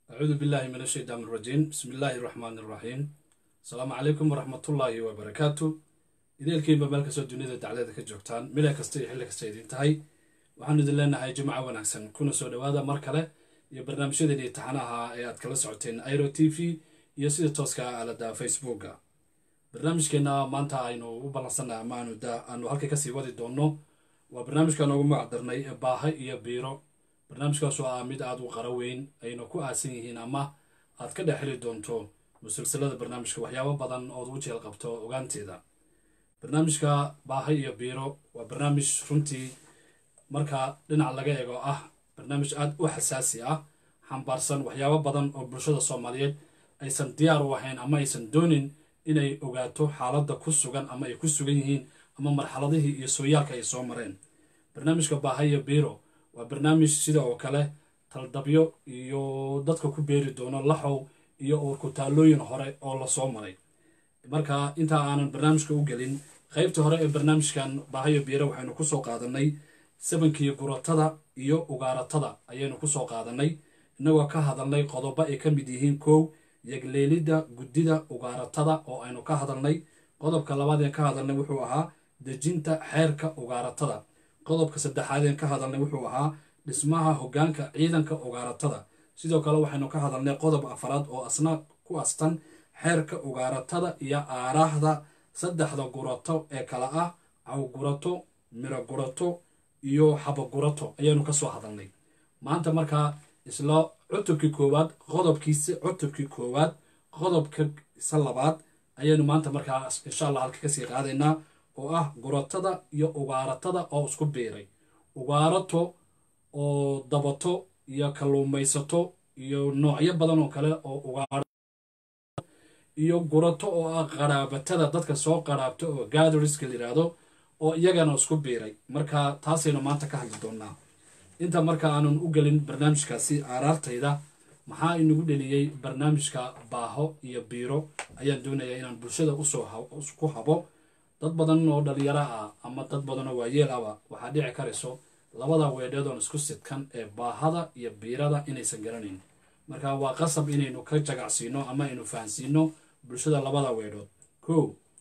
acuudu billahi min ashaytaan irajiim bismi illaahi raxmaan iraxiim asalaamu calaykum waraxmatullaahi wabarakaatu ideelkiinba meel kastoo duniyada daclada ka joogtaan mila kasta iyo xilli kasta idin tahay waxaanu idin leenahay jimca wanaagsan kuna soo dhowaada mar kale iyo barnaamijyadeeni taxanaha ee aad kala socoteen iro t v iyo sida tooska aalada facebooka barnaamijkeenna maanta aynu u ballansannahay ama aanu halka kasii wadi doonno waa barnaamijka noogu magac darnay baaha iyo biiro barnaamijkaasoo ah mid aada u qaro weyn ayna ku aasan yihiin ama aad ka dhex heli doonto musalsalada barnaamijka waxyaabo badan ood u jeel qabto ogaanteeda barnaamijka baaha iyo biiro waa barnaamij runtii marka dhinac laga eego ah barnaamij aada u xasaasi ah xambaarsan waxyaabo badan oo bulshada soomaaliyeed aysan diyaar u ahayn ama aysan doonin inay ogaato xaaladda ku sugan ama ay ku sugan yihiin ama marxaladihii iyo sooyaalka ay soo mareen barnaamijka baaha iyo biiro waa barnaamij sida oo kale taldabyo iyo dadka ku beeri doono laxow iyo uurkutaalooyin hore oo lasoo maray marka intaa aanan barnaamijka u gelin qaybtii hore ee barnaamijkan baahayo biiro waxaynu kusoo qaadanay sabankii guratada iyo ugaaratada ayaynu kusoo qaadanay innagoo ka hadalnay qodobo ay ka mid yihiin kow yagleelidda guddida ugaaratada oo aynu ka hadalnay qodobka labaadeen ka hadalnay wuxuu ahaa dejinta xeerka ugaaratada qodobka saddexaadeen ka hadalnay wuxuu ahaa dhismaha hoggaanka ciidanka ugaaratada sidoo kale waxaynu ka hadalnay qodob afaraad oo asna ku astan xeerka ugaaratada iyo aaraahda saddexda gurato ee kale ah cawgurato miro gurato iyo xabagurato ayaanu ka soo hadalnay maanta markaa isla cutubkii koowaad qodobkiisa cutubkii koowaad qodobkiisa labaad ayaynu maanta markaa insha allah halka kasii qaadaynaa oo ah guratada iyo ugaaratada oo isku biiray ugaarato oo dabato iyo kalluumaysato iyo noocyo badan oo kale oo ugaar iyo gurato oo ah qaraabatada dadka soo qaraabta oo gatheriska layidhaahdo oo iyagana isku biiray marka taasaynu maanta ka hadli doonaa inta marka aanan u gelin barnaamijkaasi aaraartayda maxaa inagu dheliyey barnaamijka baaho iyo biiro ayaan doonayaa inaan bulshada usoo ku habo dad badan oo dhalinyaro ah ama dad badan oo waayeel ahba waxaa dhici karayso labada weedheedoon isku sidkan ee baahada iyo biirada inaysan garanayn marka waa qasab inaynu ka jagacsiino ama aynu fahansiino bulshada labada weedhood kow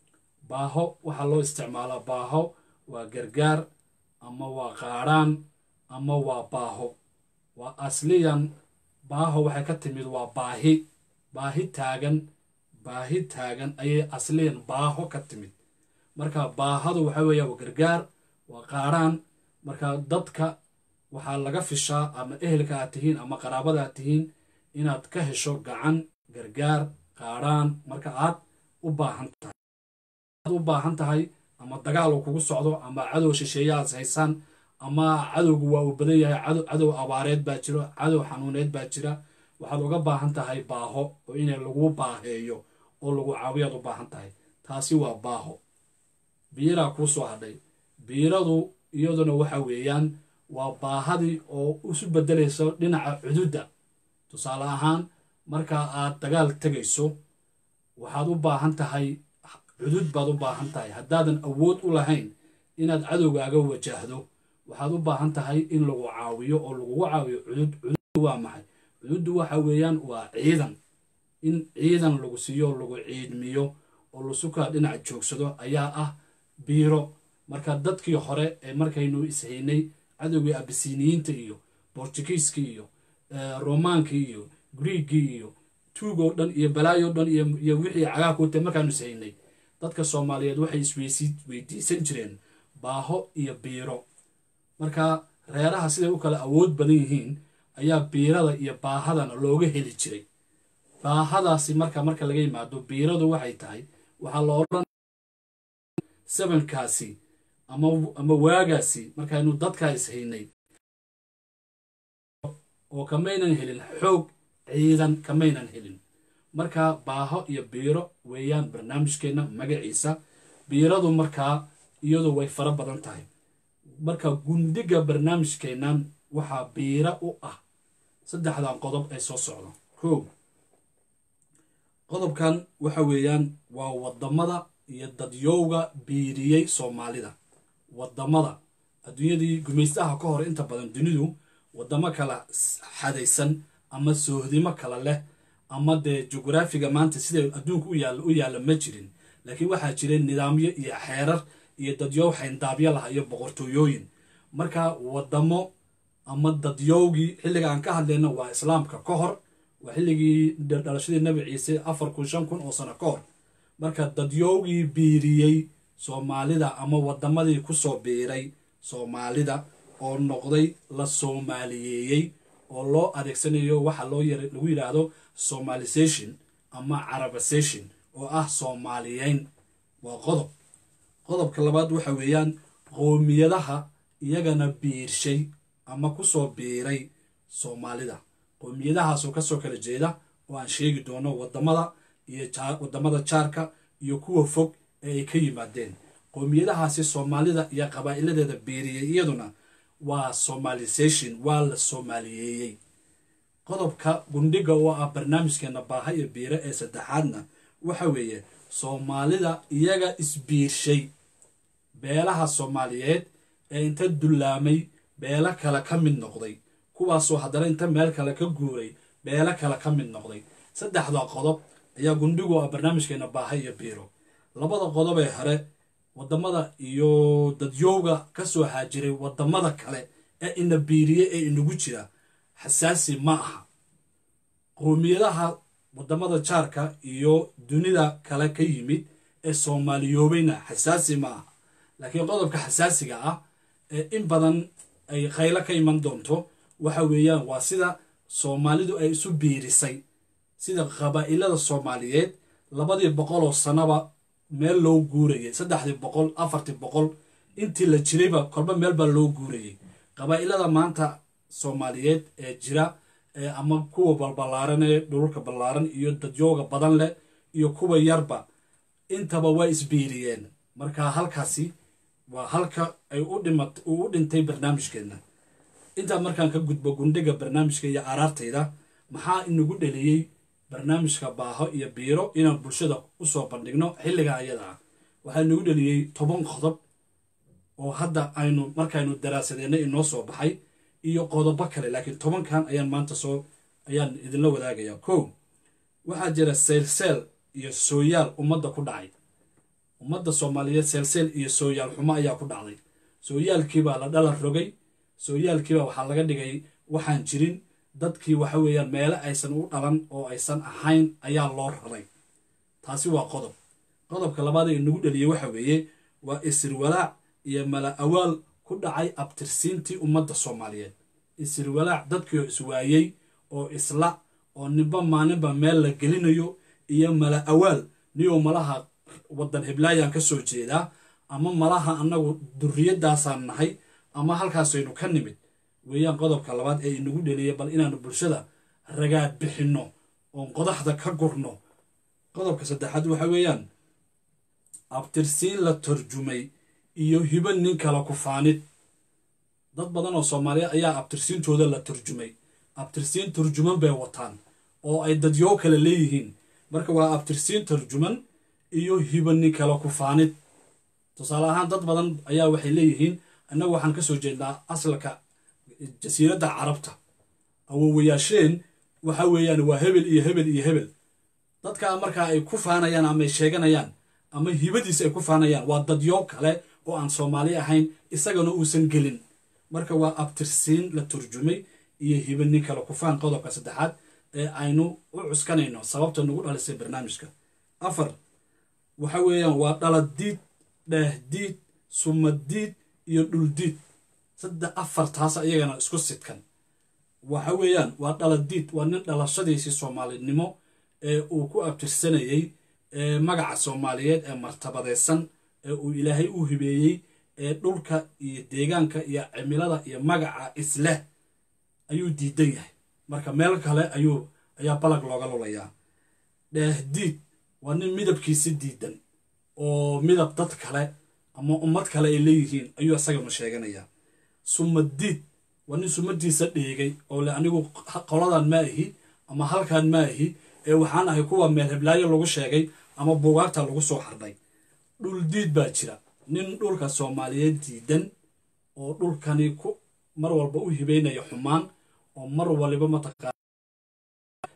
baaho waxaa loo isticmaalaa baaho waa gargaar ama waa qaadhaan ama waa baaho waa asliyan baaho waxay ka timid waa baahi baahi taagan baahi taagan ayay asliyan baaho ka timid marka baahadu waxa weeya waa gargaar waa qaadhaan marka dadka waxaa laga fishaa ama ehelka aad tihiin ama qaraabada aad tihiin inaad ka hesho gacan gargaar qaadhaan marka aad u baahan tahay aad u baahan tahay ama dagaal uu kugu socdo ama cadow shisheeye aad haysaan ama cadowgu waa uu badan yahay cadow abaareed baa jiro cadow xanuuneed baa jira waxaad uga baahan tahay baaho oo inay lagu baaheeyo oo lagu caawiyaad u baahan tahay taasi waa baaho biiraa kuu soo hadhay biiradu iyaduna waxa weeyaan waa baahadii oo isu beddelayso dhinaca cududda tusaale ahaan marka aad dagaal tegayso waxaad u baahan tahay cudud baad u baahan tahay haddaadan awood u lahayn inaad cadowgaaga wajahdo waxaad u baahan tahay in lagu caawiyo oo lagugu caawiyo cudud cududdu waa maxay cududdu waxa weeyaan waa ciidan in ciidan lagu siiyo oo lagu ciidmiyo oo lasukaa dhinac joogsado ayaa ah biiro marka dadkii hore ee markaynu ishaynay cadowgii abisiniyiinta iyo bortugiiskii iyo romaankii iyo griigii iyo tuugoo dhan iyo balaayo dhan iyo wixii cagaa kute markaanu ishaynay dadka soomaaliyeed waxay isweydiisan jireen baaho iyo biiro marka reeraha siday u kala awood badan yihiin ayaa biirada iyo baahadana looga heli jiray baahadaasi marka marka laga yimaado biiradu waxay tahay waxaa la odhan sabankaasi ama waagaasi markaynu dadkaa ishaynay oo kamaynan helin xoog ciidan kamaynan helin marka baaho iyo biiro weeyaan barnaamijkeenna magaciisa biiradu markaa iyadu way fara badan tahay marka gundiga barnaamijkeennan waxaa biiro u ah saddexdan qodob ee soo socda kow qodobkan waxa weeyaan waa waddamada iyo dadyowga biiriyey soomaalida waddamada adduunyadii gumaystaha ka hor inta badan dunidu waddamo kala xadaysan ama soohdimo kale leh ama dee jugraafiga maanta sida adduunka u yaalla u yaalla ma jirin laakiin waxaa jiray nidaamyo iyo xeerar iyo dadyow xayndaabyo laha iyo boqortooyooyin marka wadamo ama dadyowgii xilliga aan ka hadlayna waa islaamka ka hor waa xilligii dhalashadii nabi ciise afar kun shan kun oo sano ka hor marka dadyowgii biiriyey soomaalida ama wadamadii kusoo biiray soomaalida oo noqday la soomaaliyeeyey oo loo adeegsanayo waxa loo yar lagu yidhaahdo somalisation ama carabisation oo ah soomaaliyeyn waa qodob qodobka labaad waxa weeyaan qoomiyadaha iyagana biirshay ama kusoo biiray soomaalida qoomiyadahaasoo kasoo kala jeeda oo aan sheegi doono wadamada iyo wadamada jaarka iyo kuwa fog ee ay ka yimaadeen qoomiyadahaasi soomaalida iyo qabaa'iladeeda biiriyey iyaduna waa somalisation waa la soomaaliyeeyey qodobka gundhiga oo ah barnaamijkeena baaha iyo biire ee saddexaadna waxa weeye soomaalida iyaga isbiirshay beelaha soomaaliyeed ee inta dullaamay beelo kale ka mid noqday kuwaasoo haddana inta meel kale ka guuray beelo kale ka mid noqday saddexda qodob ayaa gundhigu ah barnaamijkeena baaha iyo biiro labada qodob ee hore wadamada iyo dadyowga kasoo haajiray wadamada kale ee ina biiriye ee inagu jira xasaasi ma aha qoomiyadaha wadamada jaarka iyo dunida kale ka yimid ee soomaaliyoobayna xasaasi ma aha laakiin qodobka xasaasiga ah ee in badan ay khaylo ka iman doonto waxa weeyaan waa sida soomaalidu ay isu biirisay sida qabaa'ilada soomaaliyeed labadii boqol oo sanaba meel loo guurayay saddexdii boqol afartii boqol intii la jirayba kolba meel baa loo guurayay qabaa'ilada maanta soomaaliyeed ee jira ama kuwa balballaaran ee dhululka ballaaran iyo dadyooga badan leh iyo kuwa yarba intaba waa isbiiriyeen marka halkaasi waa halka ay u dhimat uu u dhintay barnaamijkeenna intaa markaan ka gudbo gundhiga barnaamijka iyo araartayda maxaa inagu dheliyey barnaamijka baaho iyo biiro inaan bulshada usoo bandhigno xilliga ayada ah waxaa inagu dheliyey toban qodob oo hadda aynu markaynu daraasadeenna inoo soo baxay iyo qodobo kale laakiin tobankan ayaan maanta soo ayaan idinla wadaagayaa ko waxaa jira seylseel iyo sooyaal ummadda ku dhacay ummadda soomaaliyeed seelseel iyo sooyaal xumo ayaa ku dhacday sooyaalkiibaa la dhalan rogay sooyaalkiibaa waxaa laga dhigay waxaan jirin dadkii waxa weeyaan meele aysan u dhalan oo aysan ahayn ayaa loo raray taasi waa qodob qodobka labaad ee inagu dheliyey waxa weeye waa isirwalaac iyo mala awaal ku dhacay abtirsiintii ummadda soomaaliyeed isirwalaac dadkii oo iswaayey oo isla oo ninba maalinba meel la gelinayo iyo mala awaal niyoo malaha waddan heblaayaan ka soo jeedaa ama malaha annagu durriyadaasaan nahay ama halkaasaynu ka nimid weeyaan qodobka labaad ee inagu dheliyay bal inaanu bulshada ragaad bixinno oon qodaxda ka gurno qodobka saddexaad waxa weeyaan abtirsiin la tarjumay iyo hibo nin kala kufaanid dad badan oo soomaaliya ayaa abtirsiintooda la turjumay abtirsiin turjuman bay wataan oo ay dadyoo kale leeyihiin marka waa abtirsiin turjuman iyo hibo nin kala kufaanid tusaale ahaan dad badan ayaa waxay leeyihiin annagu waxaan ka soo jeednaa asalka jasiiradda carabta awowayaasheen waxa weeyaan waa hebel iyo hebel iyo hebel dadkaa markaa ay ku faanayaan ama ay sheeganayaan ama hibadiis ay ku faanayaan waa dadyo kale oo aan soomaali ahayn isagana uusan gelin marka waa abtirsiin la turjumay iyo hiba nin kale kufaan qodobka saddexaad ee aynu u cuskanayno sababta nagu dhalisay barnaamijka afar waxa weeyaan waa dhaladiid dheehdiid sumadiid iyo dhuldiid saddex afartaas iyagana isku sidkan waxa weeyaan waa dhaladiid waa nin dhalashadiisii soomaalinimo ee uu ku abtirsanayey ee magaca soomaaliyeed ee martabadaysan ee uu ilaahay u hibeeyey ee dhulka iyo deegaanka iyo cimilada iyo magaca isleh ayuu diidan yahay marka meel kale ayuu ayaa balag looga lulayaa dheehdiid waa nin midabkiisi diidan oo midab dad kale ama ummad kale ay leeyihiin ayuu isagana sheeganayaa sumadiid waa nin sumadiisa dheegay oo le anigu qoladan ma ahi ama halkan ma ahi ee waxaan ahay kuwa meel heblaayo lagu sheegay ama buugaagta lagu soo xardhay dhul diid baa jira nin dhulka soomaaliyeed diidan oo dhulkani ku mar walba u hibeynaya xumaan oo mar waliba mataqaa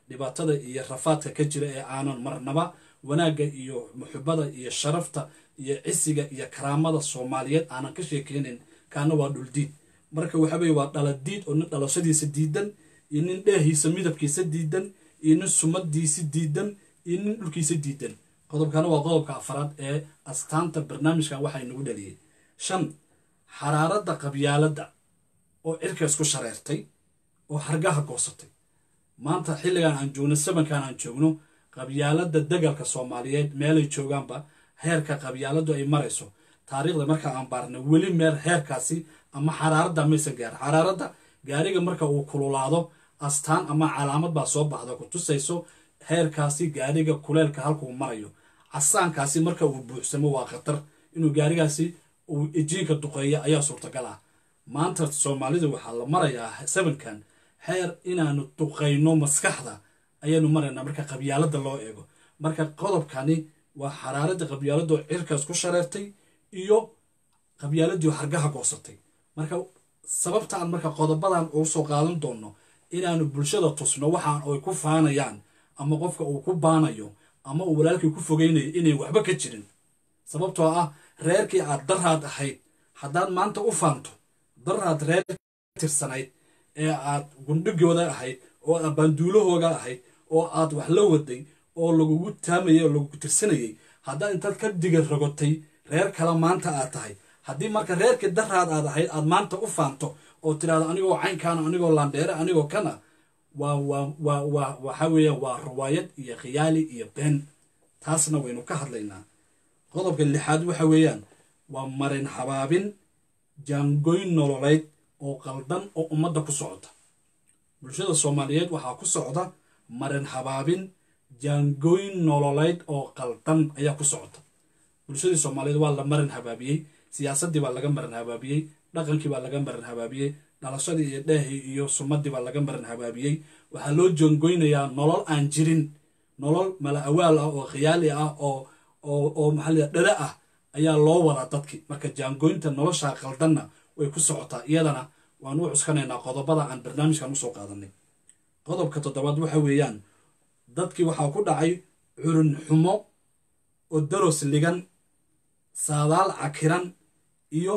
dhibaatada iyo rafaadka ka jira ee aanan marnaba wanaagga iyo muxubada iyo sharafta iyo cisiga iyo karaamada soomaaliyeed aanan ka sheekeynin kaana waa dhuldiid marka waxa weye waa dhaladiid oo nin dhalashadiisa diidan iyo nin dheehiisa midabkiisa diidan iyo nin sumadiisi diidan iyo nin dhulkiisa diidan qodobkana waa qodobka afraad ee astaanta barnaamijkan waxaa inagu dhaliyey shan xaraaradda qabyaaladda oo cirka isku shareertay oo hargaha goosatay maanta xilligan aan joogno sabankan aan joogno qabyaaladda degalka soomaaliyeed meelay joogaanba heerka qabyaaladdu ay marayso taariikhda marka aan baarna weli meel heerkaasi ama xaraaradda maysan gaar xaraaradda gaariga marka uu kululaado astaan ama calaamad baa soo baxda ku tusayso heerkaasi gaariga kuleelka halkuu marayo casaankaasi marka uu buuxsamo waa khatar inuu gaarigaasi uu ejiinka duqeeya ayaa suurtagal ah maanta soomaalida waxaa la marayaa sabankan heer inaanu duqayno maskaxda ayaanu maraynaa marka qabyaaladda loo eego marka qodobkani waa xaraaradda qabyaaladoo cirkaas ku shareertay iyo qabyaaladii hargaha goosatay marka sababtaan marka qodobadan uu soo qaadan doono inaanu bulshada tusno waxaan ay ku faanayaan ama qofka uu ku baanayo ama uu walaalkii ku fogeynayo inay waxba ka jirin sababtoo ah reerkii aad daraad ahayd haddaad maanta u faanto daraad reer tirsanayd ee aad gundhigooda ahayd oo aad baanduulahooga ahayd oo aad wax la waday oo lagugu taamayay oo lagugu tirsanayay haddaad intaad ka diga rogotay reer kale maanta aad tahay haddii marka reerkii daraad aad ahayd aad maanta u faanto oo tidhahdo anigoo caynkaana anigoo laandheere anigoo kana waa waa waa waa waxa weeya waa riwaayad iyo khiyaali iyo been taasna waynu ka hadlaynaa qodobka lixaad waxa weeyaan waa marin habaabin jaangoyn nololeyd oo qaldan oo ummadda ku socota bulshada soomaaliyeed waxaa ku socda marin habaabin jaangoyn nololeyd oo qaldan ayaa ku socota bulshadii soomaaliyeed waa la marin habaabiyey siyaasaddii baa laga marin habaabiyey dhaqankii baa laga marin habaabiyey dhalashadii iyo dheehii iyo sumadii baa laga marin habaabiyey waxaa loo jaangoynayaa nolol aan jirin nolol mala awaal ah oo khiyaali ah oo oo oo maxaa dhala ah ayaa loo wadaa dadkii marka jaangoynta nolosha qaldanna way ku socotaa iyadana waan u cuskanaynaa qodobada aan barnaamijkan usoo qaadanay qodobka toddobaad waxa weeyaan dadkii waxaa ku dhacay curun xumo oo daros ligan saadaal cakiran iyo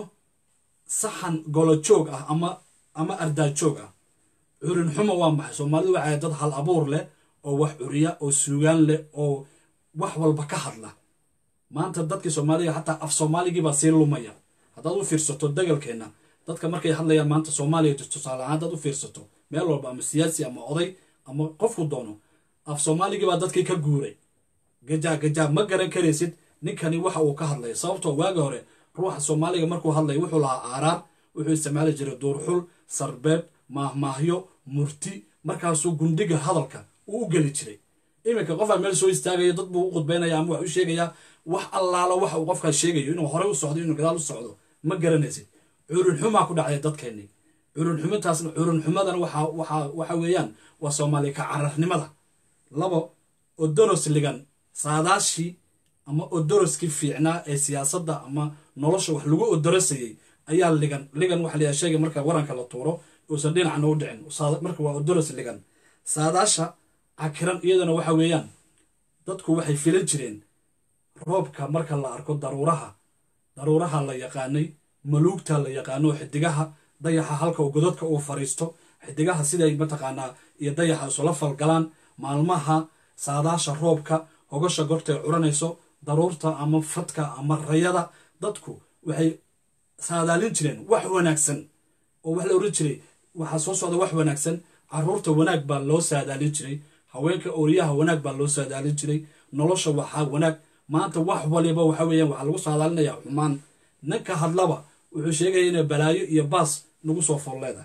saxan golojoog ah ama ama ardaajoog ah curin xumo waa maxay soomaalidu waxay dad hal abuur leh oo wax curiya oo suugaan leh oo wax walba ka hadla maanta dadkii soomaaliga xataa af soomaaligii baa sii lumaya haddaad u fiirsato dagalkeenna dadka markay hadlayaan maanta soomaaliya tusaale ahaan haddaad u fiirsato meel walba ama siyaasi ama oday ama qofku doono af soomaaligii baa dadkii ka guuray gajaa gajaa ma garan karaysid ninkani waxa uu ka hadlaya sababtoo waaga hore ruuxa soomaaliga markuu hadlaya wuxuu lahaa aaraar wuxuu isticmaali jiray duurxul sarbeeb maahmaahyo murti markaasuu gundhiga hadalka uu u geli jiray iminka qofaa meel soo istaagaya dad buu u khudbaynaya ama wax u sheegayaa wax allaalo waxa uu qofkaas sheegayo inuu horey u socdo inuu gadaal u socdo ma garanaysid curunxumaa ku dhacday dadkeennii curunxumintaasna curunxumadana waxa weeyaan waa soomaaliya ka cararnimada labo odoros ligan saadaashii ama odoroskii fiicnaa ee siyaasadda ama nolosha wax lagu odorosayey ayaa ligan ligan waxa layaha sheega marka waranka la tuuro uusan dhinacna u dhicin marka waa odoros ligan saadaasha cakiran iyadana waxa weeyaan dadku waxay filan jireen roobka marka la arko daruuraha daruuraha la yaqaanay maluugta la yaqaano xidigaha dayaxa halka godadka uu fariisto xidigaha siday mataqaanaa iyo dayaxa isula falgalaan maalmaha saadaasha roobka hogasha gortay curanayso daruurta ama fadka ama rayada dadku waxay saadaalin jireen wax wanaagsan oo wax la oran jiray waxaa soo socda wax wanaagsan caruurta wanaag baa loo saadaalin jiray haweenka ooriyaha wanaag baa loo saadaalin jiray nolosha waxaa wanaag maanta wax waliba waxa weeyaan waxaa lagu saadaalinayaa xumaan ninka hadlaba wuxuu sheegaya inay balaayo iyo baas nagu soo folleeda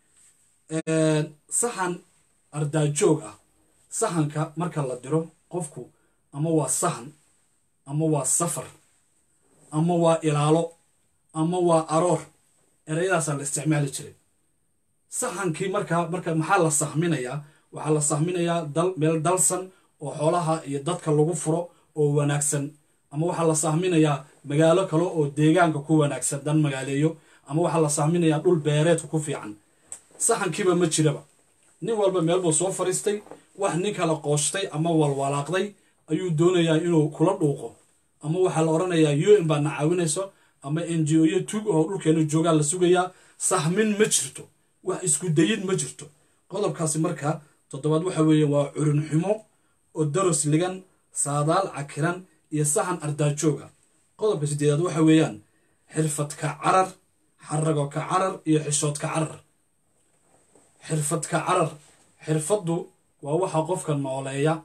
saxan ardaajoog ah sahanka marka la diro qofku ama waa sahan ama waa safar ama waa ilaalo ama waa aroor ereyadaasaa la isticmaali jiray sahankii markaa marka maxaa la sahminayaa waxaa la sahminayaa dal meel dalsan oo xoolaha iyo dadka lagu furo oo wanaagsan ama waxaa la sahminayaa magaalo kale oo deegaanka ku wanaagsan dan magaaleeyo ama waxaa la sahminayaa dhul beereedka ku fiican saxankiiba ma jiraba nin walba meel buu soo fariistay wax nin kala qooshtay ama walwalaaqday ayuu doonayaa inuu kula dhuuqo ama waxaa la odhanayaa u n baadna caawinayso ama n g o yo tug oo dhulkeena joogaa la sugayaa sahmin ma jirto wax isku dayid ma jirto qodobkaasi marka toddobaad waxa weeye waa curinxumo oo daros ligan saadaal cakiran iyo saxan ardaajooga qodobka sideedaad waxa weeyaan xirfadka carar xaragoka carar iyo xishoodka carar xirfadka carar xirfaddu waa waxa qofka nooleeya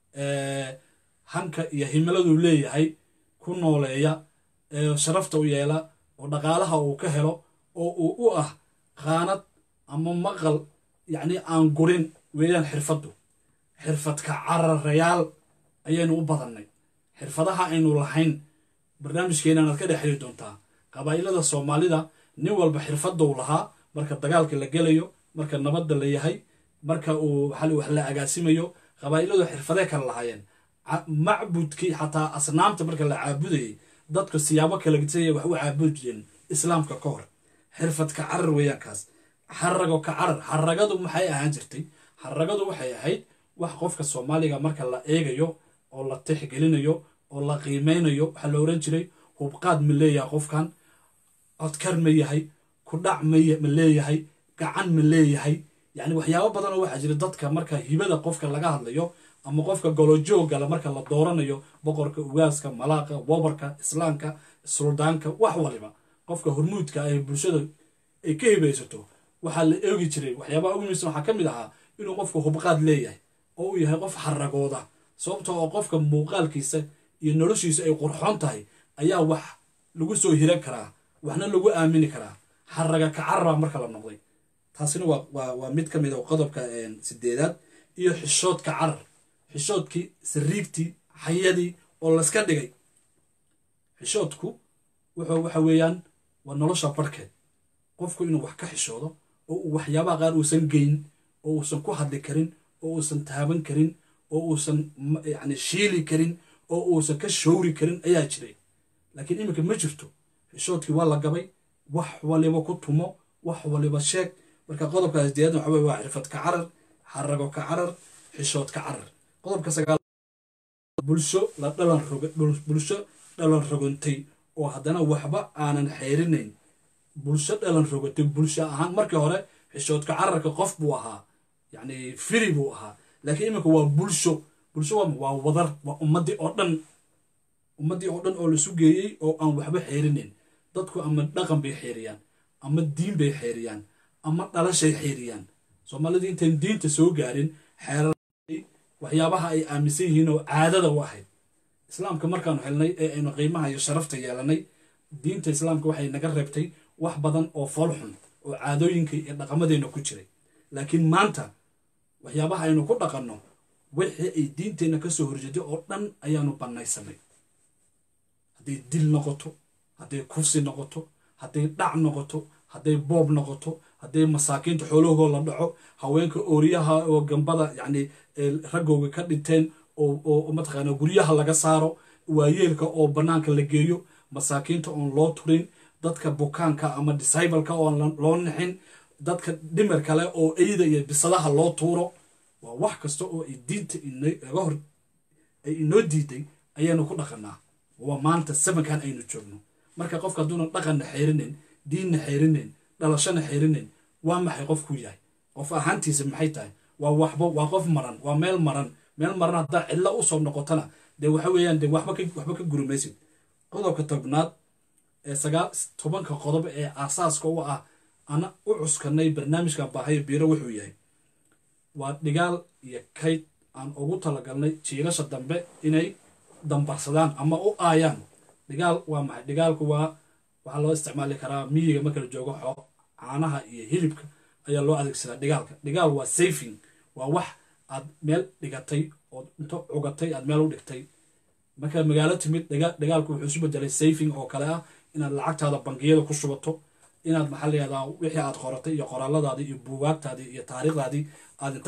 hanka iyo himiladuu leeyahay ku nooleeya ee sharafta u yeela oo dhaqaalaha uu ka helo oo uu u ah qaanad ama maqal yacni aan gurin weeyaan xirfaddu xirfadka cararayaal ayaynu u badannay xirfadaha aynu lahayn barnaamijkeenan aad ka dhex heli doontaa qabaa'ilada soomaalida nin walba xirfadou lahaa marka dagaalka la gelayo marka nabadda la yahay marka uu wax la agaasimayo qabaa'iladu xirfadee kala lahaayeen macbudkii xataa asnaamta marka la caabudayay dadku siyaabo kala gitaya wax u caabudi jireen islaamka ka hor xirfadka carar weeyaan kaas xarago ka carar xaragadu maxay ahaan jirtay xaragadu waxay ahayd wax qofka soomaaliga marka la eegayo oo la tixgelinayo oo la qiimeynayo waxaa la oran jiray hubqaad ma leeyahay qofkan codkar ma yahay kudhac ma leeyahay gacan ma leeyahay yacni waxyaabo badanoo waxaa jira dadka marka hibada qofka laga hadlayo ama qofka golojoogala marka la dooranayo boqorka ugaaska malaaqa wobarka islaamka suldaanka wax waliba qofka hormuudka ay bulshada ay ka hibaysato waxaa la eegi jiray waxyaabaha ugu muhiimsan waxaa ka mid ahaa inuu qofku hubqaad leeyahay oo uu yahay qof xaragooda sababto oo qofka muuqaalkiisa iyo noloshiisa ay qurxoon tahay ayaa wax lagu soo hiran karaa waxna lagu aamini karaa xaraga kacarabaa marka la noqday taasina waa mid ka mid a qodobka sideedaad iyo xishoodka carar xishoodkii sariigtii xayadii oo layska dhigay xishoodku wuxuu waxa weeyaan waa nolosha barhkeed qofku inuu wax ka xishoodo oo uu waxyaabaha qaar uusan geyn oo uusan ku hadli karin oo uusan taaban karin oo uusan yacni shiili karin oo uusan ka showri karin ayaa jiray laakiin iminka ma jirto xishoodkii waa la gabay wax waliba ku tumo wax waliba sheeg marka qodobkaas deedan waxa weye waa xirfad ka carar xarago ka carar xishood ka carar qodobka sagaal bulsho la dhalan roga bulsho dhalan rogantay oo haddana waxba aanan xeerinayn bulsho dhalan rogantay bulsho ahaan markii hore xishoodka cararka qof buu ahaa yacni firi buu ahaa laakiin iminka waa bulsho bulsho waa wadar waa ummaddii oo dhan ummaddii oo dhan oo laisu geeyey oo aan waxba xeerinayn dadku ama dhaqan bay xeeriyaan ama diin bay xeeriyaan ama dhalashay xeeriyaan soomaalidii intayn diinta soo gaarin xeerar waxyaabaha ay aaminsan yihiin oo caadada u ahayd islaamka markaanu helnay ee aynu qiimaha iyo sharafta yeelanay diinta islaamka waxay naga reebtay wax badan oo foolxun oo caadooyinka iyo dhaqamadeenna ku jiray laakiin maanta waxyaabaha aynu ku dhaqanno wixii ay diinteenna ka soo horjeeday oo dhan ayaanu bannaysanay hadday dil noqoto hadday kufsi noqoto hadday dhac noqoto hadday boob noqoto hadday masaakiinta xoolahoo la dhaco haweenka ooriyaha oo gambada yacni raggooga ka dhinteen oo mataqaana guryaha laga saaro waayeelka oo bannaanka la geeyo masaakiinta oon loo turin dadka bukaanka ama discibalka oon loo nixin dadka dhimar kale oo eyda iyo bisadaha loo tuuro waa wax kasta oo ay diinta naga hor ay inoo diiday ayaanu ku dhaqanaa waa maanta samankan aynu joogno marka qofka hadduuna dhaqanna xeerinayn diinna xeerinayn dhalashana xeerinayn waa maxay qofkuu yahay qof ahaantiisa maxay tahay waa waxba waa qof maran waa meel maran meel maran haddaa cidlo usoo noqotona dee waxa weeyaan dee waxba waxba ka gurimaysid qodobka tobnaad ee sagaal tobanka qodob ee aasaaska u ah ana u cuskanay barnaamijkan baahayo biiro wuxuu yahay waa dhigaal iyo kayd aan ugu talagalnay jiilasha dambe inay dambarsadaan ama u aayaan dhigaal waa maxay dhigaalku waa waxaa loo isticmaali karaa miyiga marka la joogo xoo caanaha iyo hilibka ayaa loo adeegsadaa dhigaalka dhigaal waa safing waa wax aad meel dhigatay ood into cugatay aad meel u dhigtay marka magaalo timid dhigaalku wuxuu isu bedelay safing oo kale ah inaad lacagtaada bangiyada ku shubato inaad maxaa layihahdaa wixii aad qoratay iyo qoraaladaadii iyo buugaagtaadii iyo taariikhdaadii aad inta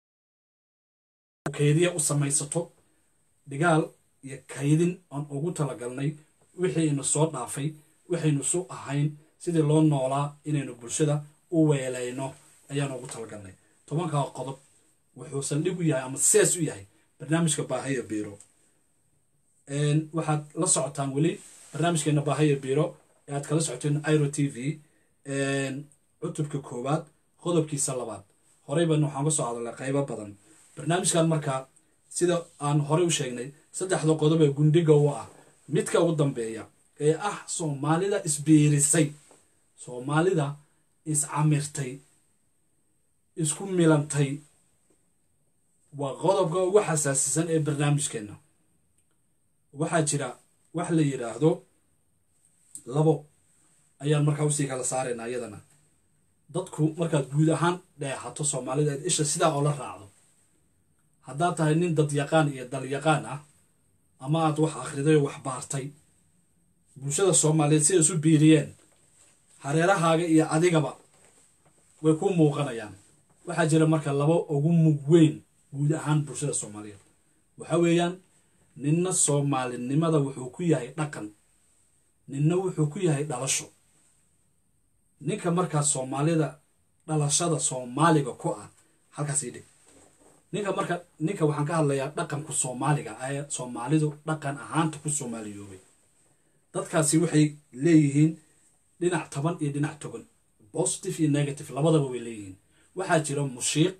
kaydiya u samaysato dhigaal iyo kaydin aan ugu talagalnay wixiinu soo dhaafay waxaynu su ahayn sidii loo noolaa inaynu bulshada u weelayno ayaan ugu talagalnay tobankaa qodob wuxuu saldhig u yahay ama sees u yahay barnaamijka baahaya biiro waxaad la socotaan weli barnaamijkeena baahaya biiro ee aad kala socoteen iro t v cutubka koowaad qodobkiisa labaad horey baan waxaan ka soo hadalnay qaybo badan barnaamijkan markaa sida aan horey u sheegnay saddexda qodob ee gundhiga u ah midka ugu dambeeya ee ah soomaalida isbiirisay soomaalida iscamirtay isku milantay waa qodobka ugu xasaasisan ee barnaamijkeenna waxaa jira wax la yidhaahdo labo ayaan markaa usii kala saaraynaa iyadana dadku markaad guud ahaan dheexato soomaalida eed isha sidaa oo la raacdo haddaad tahay nin dadyaqaan iyo dalyaqaan ah ama aad wax akhriday oo wax baartay bulshada soomaaliyeed siday isu biiriyeen hareerahaaga iyo adigaba way ku muuqanayaan waxaa jira marka laba ugu mug weyn guud ahaan bulshada soomaaliyeed waxa weeyaan ninna soomaalinimada wuxuu ku yahay dhaqan ninna wuxuu ku yahay dhalasho ninka markaa soomaalida dhalashada soomaaliga ku ah halkaas ii dhig ninka marka ninka waxaan ka hadlayaa dhaqanku soomaaliga ee soomaalidu dhaqan ahaanta ku soomaaliyoobay dadkaasi waxay leeyihiin dhinac taban iyo dhinac togan positive iyo negative labadaba way leeyihiin waxaa jira mushiiq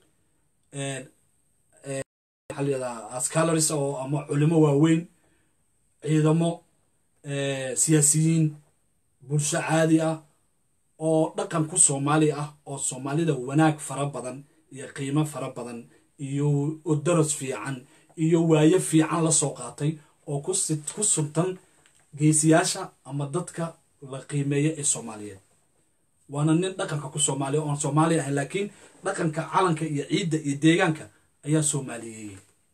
waxaa layihahdaa ascalaris oo ama culimo waaweyn ciidamo siyaasiyiin bulsho caadi ah oo dhaqan ku soomaali ah oo soomaalida wanaag fara badan iyo qiimo fara badan iyo daras fiican iyo waayo fiican la soo qaatay oo ku suntan geesiyaasha ama dadka la qiimeeya ee soomaaliyeed waana nin dhaqanka ku soomaaliya oon soomaali ahayn laakiin dhaqanka calanka iyo ciidda iyo deegaanka ayaa soomaaliyeeyey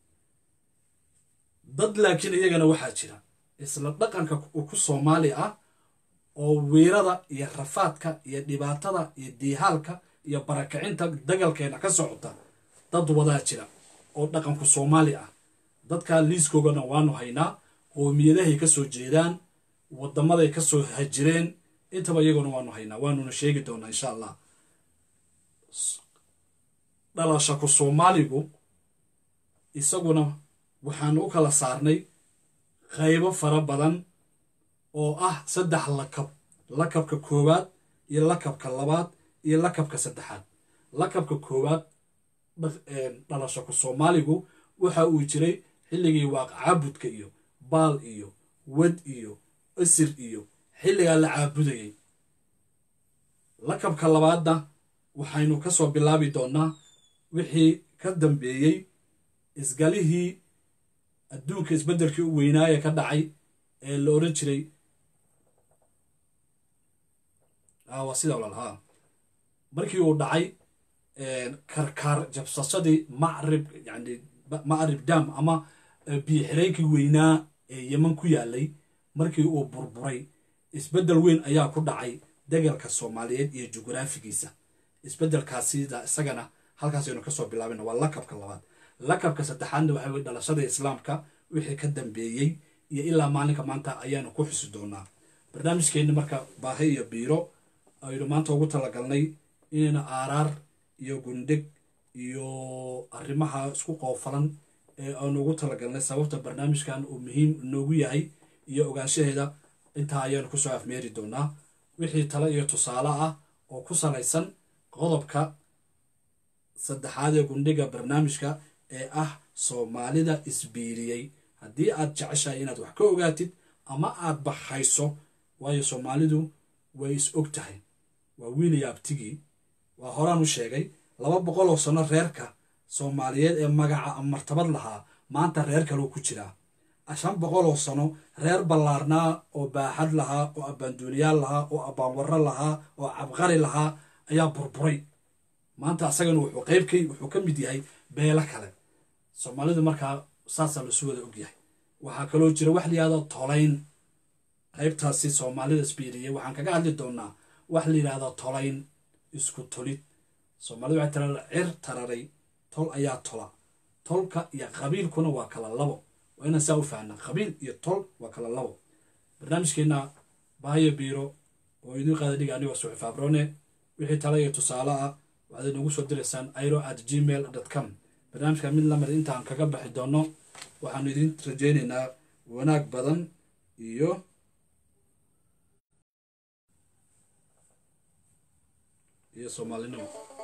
dad laakiin iyagana waxaa jira isla dhaqanka ku soomaali ah oo wiirada iyo rafaadka iyo dhibaatada iyo diihaalka iyo barakacinta dagalkeena ka socota dad wadaa jira oo dhaqanku soomaali ah dadkaa liiskoogana waanu haynaa qoomiyadahay ka soo jeedaan wadamaday ka soo hajireen intaba iyaguna waanu haynaa waanuna sheegi doonaa insha allah dhalashaku soomaaligu isaguna waxaanu u kala saarnay qaybo fara badan oo ah saddex lakab lakabka koowaad iyo lakabka labaad iyo lakabka saddexaad lakabka koowaad dhalashaku soomaaligu waxa uu jiray xilligii waaq caabudka iyo baal iyo wad iyo isir iyo xilligaa la caabudayay lakabka labaadna waxaynu ka soo bilaabi doonnaa wixii ka dambeeyey isgalihii adduunka isbeddelkii u weynaaye ka dhacay ee la odhan jiray waa sida walaalhaa markii uu dhacay karkaar jabsashadii macrib yani macrib dam ama biyo-xireenkii weynaa ee yeman ku yaalay markii uu burburay isbeddel weyn ayaa ku dhacay degalka soomaaliyeed iyo jugraafigiisa isbeddelkaasida isagana halkaasaynu kasoo bilaabina waa lakabka labaad lakabka saddexaadna waxa weye dhalashada islaamka wixii ka dambeeyey iyo ilaa maalinka maanta ayaanu ku xusi doonaa barnaamijkeenna marka baahi iyo biiro aynu maanta ugu talagalnay inayna aaraar iyo gundhig iyo arrimaha isku qoofalan ee aanu ugu talagalnay sababta barnaamijkan uu muhiim noogu yahay iyo ogaanshaheeda intaa ayaanu kusoo afmeeri doonaa wixii tale iyo tusaale ah oo ku salaysan qodobka saddexaad ee gundhiga barnaamijka ee ah soomaalida isbiiriyey haddii aad jeceshahay inaad wax ka ogaatid ama aad baxayso waayo soomaalidu way is og tahay waa wiiliya abtigii waa horaan u sheegay laba boqol oo sano reerka soomaaliyeed ee magaca martabad lahaa maanta reer kaleu ku jiraa shan boqol oo sano reer ballaarnaa oo baaxad lahaa oo abbaanduuniyaal lahaa oo abbaanwarro lahaa oo cabqari lahaa ayaa burburay maanta asagana wuxuu qaybkay wuxuu ka mid yahay beelo kale soomaalidu markaa saasaa lasu wada ogyahay waxaa kaloo jira wax layihahdo tolayn qaybtaasi soomaalida isbiiriyey waxaan kaga hadli doonaa wax layidhahdo tolayn isku tolid soomaalida waxay tira cir tararay tol ayaa tola tolka iyo qabiilkuna waa kala labo waa inaan saa u fahnaa qabiil iyo tol waa kala labo barnaamijkeenna baayo biiro oo idiin qaada dhiga anigoo suxi fabrone wixii tale iyo tusaale ah waxaad inagu soo diraysaan iro at gmail dot com barnaamijka mid lamid intaan kaga baxi doono waxaanu idin rajaynaynaa wanaag badan iyo iyo soomaalinimo